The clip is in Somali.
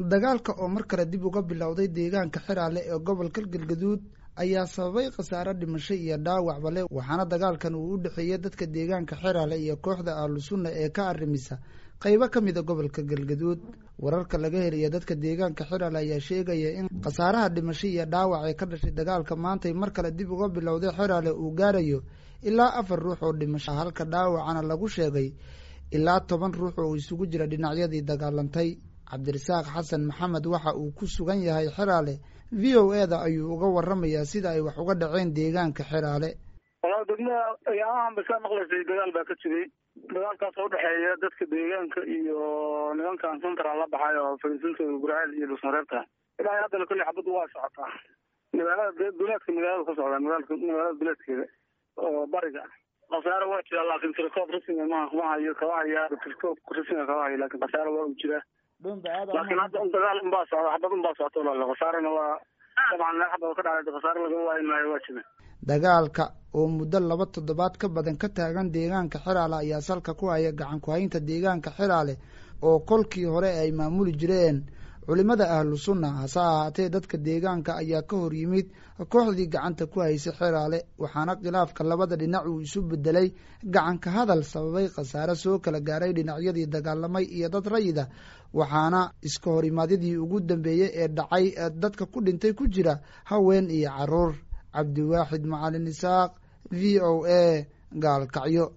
dagaalka oo mar kale dib uga bilowday deegaanka xiraale ee gobolka galgaduud ayaa sababay khasaare dhimasho iyo dhaawacba leh waxaana dagaalkan uu u dhexeeyey dadka deegaanka xiraale iyo kooxda ahlu sunna ee ka arrimisa qaybo ka mida gobolka galgaduud wararka laga helaya dadka deegaanka xiraale ayaa sheegaya in khasaaraha dhimasho iyo dhaawac ee ka dhashay dagaalka maantay mar kale dib uga bilowday xiraale uu gaarayo ilaa afar ruux oo dhimasho halka dhaawacana lagu sheegay ilaa toban ruux oo isugu jira dhinacyadii dagaalantay cabdirasaaq xasan maxamed waxa uu ku sugan yahay xiraale v o e da ayuu uga waramayaa sida ay wax uga dhaceen deegaanka xiraale walaa degmada ayaamahan bay ka maqlaysay dagaal baa ka jiray dagaalkaas oo udhexeeya dadka deegaanka iyo nimankan central la baxay oo fariisintooda gurceel iyo dhusmareebta ilaa haddana kolley xabaddu waa socotaa magaalada duleedka magaalada ka socdaa magaalka magaalada duleedkeeda oo bariga khasaare waa jira laakin tirkoob rasmiga ma ma hayo kama haya tirkoob rasmiga kama hayo laakin khasaare waa u jiraa laakiin hadda un dagaal unbaa socda xabad unbaa socota walaal khasaarena waa dabcan meel xabad ka dhacday khasaare lagama waayi maayo waa jira dagaalka oo muddo laba toddobaad ka badan ka taagan deegaanka xiraale ayaa salka ku haya gacan ku-haynta deegaanka xiraale oo kolkii hore ay maamuli jireen culimada ahlu sunna hase ahaatee dadka deegaanka ayaa ka hor yimid kooxdii gacanta ku haysay xiraale waxaana khilaafka labada dhinac uu isu bedelay gacanka hadal sababay khasaare soo kala gaaray dhinacyadii dagaalamay iyo dad rayida waxaana iska horimaadyadii ugu dambeeyey ee dhacay dadka ku dhintay ku jira haween iyo caruur cabdiwaaxid macalin isaaq v o a gaalkacyo